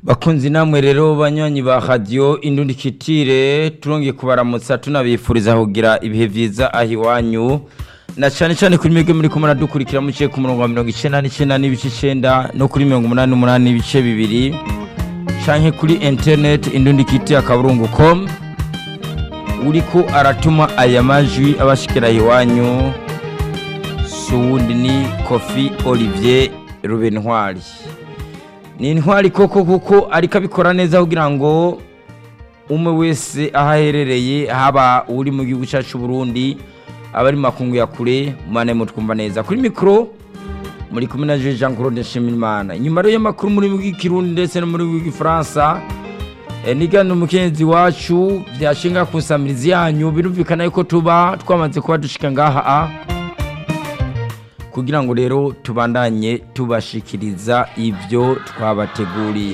bakunzi namwe rero banywanyi ba radiyo indundikitire turongeye kubaramutsa tunabifuriza kugira ibihe byiza aho iwanyu na cyane cyane kuri mwebwe muri kumwe dukurikira muciye ku murongo wa mirongo icyenda n'icyenda n'ibice icyenda no kuri mirongo umunani n'umunani n'ibice bibiri canke kuri interineti indundikitire akaburungu komu uriko aratuma aya majwi abashikira iwanyu si uwundi ni kofi olivier rubentwari ni intwari koko kuko ariko abikora neza kugira ngo umwe wese aho aherereye haba uri mu gihugu cyacu Burundi abari mu makungu ya kure mane mutwumva neza kuri mikoro muri kumwe na Jean Claude Nshimiyimana inyuma rero y'amakuru muri w'ikirundi ndetse no muri w'igifaransa nigana umukenyezi wacu byashinga ku nsamirizi yanyu birumvikana yuko tuba twamaze kuba dushika ngaha kugira ngo rero tubandanye tubashikiriza ibyo twabateguriye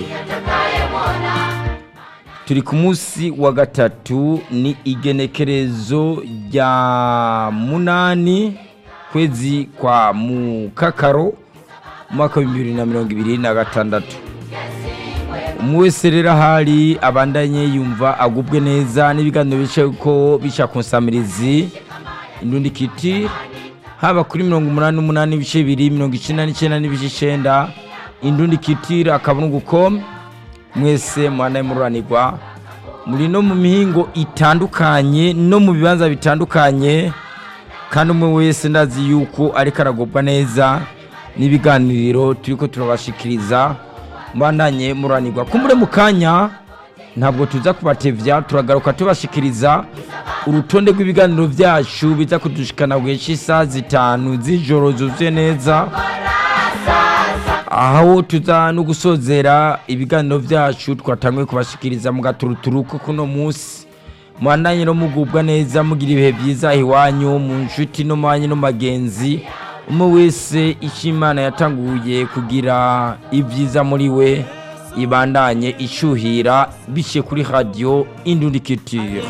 turi ku munsi wa gatatu ni igenekerezo rya munani kwezi kwa mukakaro umwaka w'ibihumbi bibiri na mirongo ibiri na gatandatu umwe wese rero ahari abandanye yumva agubwe neza n'ibiganiro bice ko bica ku nsamirizi indundikiti haba kuri mirongo umunani n'umunani ibice bibiri mirongo icyenda n'icyenda n'ibice icyenda indundi kitira akaburungu com mwese mwana mururanirwa muri no mu mihingo itandukanye no mu bibanza bitandukanye kandi umwe wese ndazi yuko ariko aragubwa neza n'ibiganiro turi ko turabashikiriza mbandanye mururanirwa kumbure mu kanya ntabwo tuza kubatevya turagaruka tubashikiriza urutonde rw'ibiganiro byacu biza kudushikana gihe cy'isaha zitanu z'ijoro zuzuye neza aho tuza no gusozera ibiganiro byacu twatanguye kubashikiriza mu gaturuturu ko kuno munsi mwandanye no mugubwa neza mugira ibihe byiza iwanyu mu nshuti no mwanya no magenzi umwe wese icyo imana yatanguye kugira ibyiza muri we ibandanye ishyuhira biciye kuri radiyo indundikitire